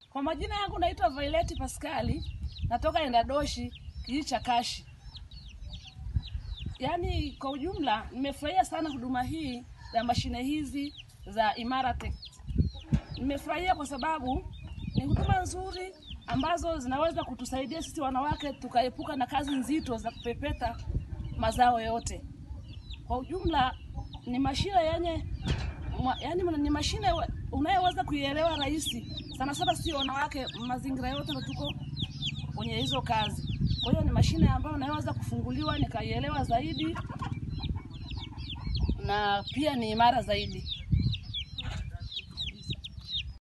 Kwa majina yangu naitwa Violet Paskali, natoka Endadoshi, kijiji cha Kashi. Yaani kwa ujumla nimefurahia sana huduma hii ya mashine hizi za Imaratech. Nimefurahia kwa sababu ni huduma nzuri ambazo zinaweza kutusaidia sisi wanawake tukaepuka na kazi nzito za kupepeta mazao yote. Kwa ujumla ni mashine yenye mwa- yaani ni mashine wa- unayoweza kuielewa rahisi sana sana, sio wanawake, mazingira yote ndo tuko kwenye hizo kazi. Kwa hiyo ni mashine ambayo naweza kufunguliwa nikaielewa zaidi na pia ni imara zaidi.